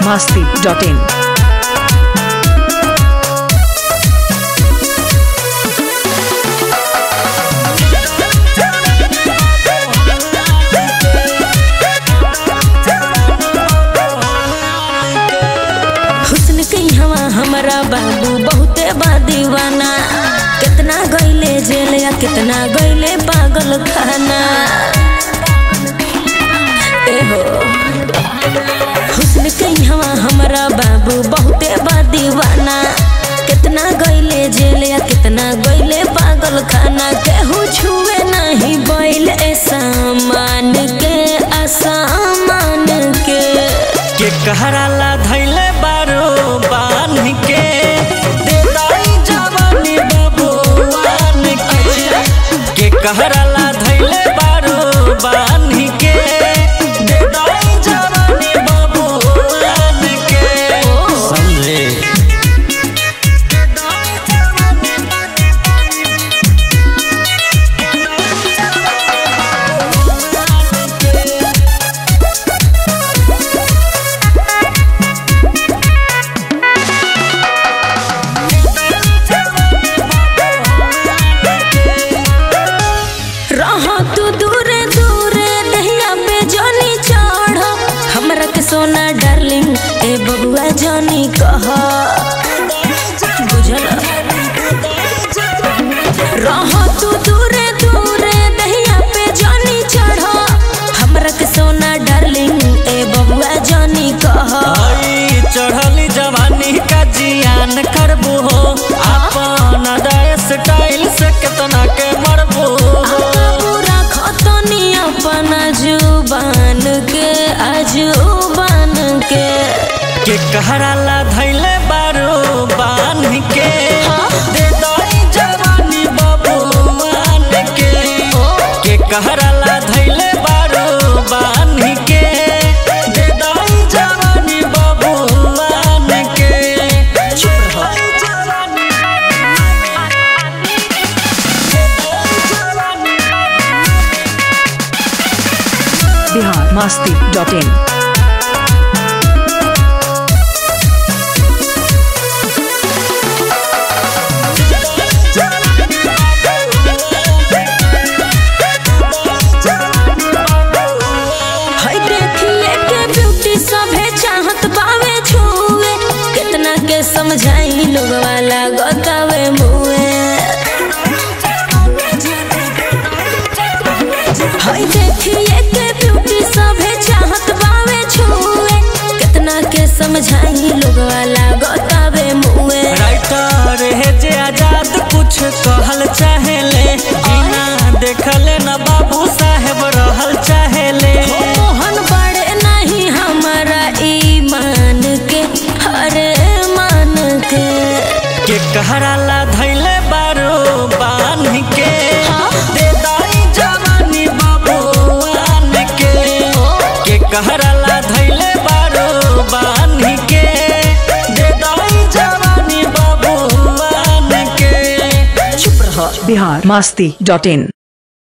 masti.in. हुस्न के हवा हमारा बाबू बहुते बा दीवाना कितना गईले जेल या कितना गईले पागल खाना एहो हुस्न के हवा हमारा बाबू बहुते बा दीवाना कितना गईले जेल या कितना गईले पागल खाना केहू छुए नहीं बैल ऐसा मान के असामान के के कहराला धैले बारो बान के देताई जवानी बबुआन के के कहराला धैले बारो बान के देताई जवानी बबुआन के समझे रहो तू दूरे दूरे दहिया पे जानी चढ़ हमरा के सोना डार्लिंग ए बबुआ जानी कह बुझल रहो तू दूरे दूरे दहिया पे जानी चढ़ हमरा के सोना डार्लिंग ए बबुआ जानी कह आई चढ़ली जवानी का जियान करबू हो अपन अदाय स्टाइल से कितना के मरबू हो पूरा खतनी अपना जुबान के अजुबान के के कहराला धैले बारो बान के दे दई जवानी बबुआन के के कहराला धैले बारो बान के दे दई जवानी बबुआन के चुप रहो Bihar masti.in. हाय देखिए के ब्यूटी सभे चाहत बावे छुए कितना के समझाई लोग वाला गतावे मुए हाय देखिए के ब्यूटी सभे चाहत बावे छुए कितना के समझाई लोग वाला गतावे मुए राइटर है जे आजाद कुछ कहल चाहेले बिना देखले न बाबू साहेब रहल चाहेले मोहन बड़े नहीं हमारा ईमान के हरे मान के के कहराला धैले बारो बान के दे दाई जवानी बाबूआन के के कहराला धैले बारो बान के दे दाई जवानी बाबूआन के चुप रह Bihar masti.in.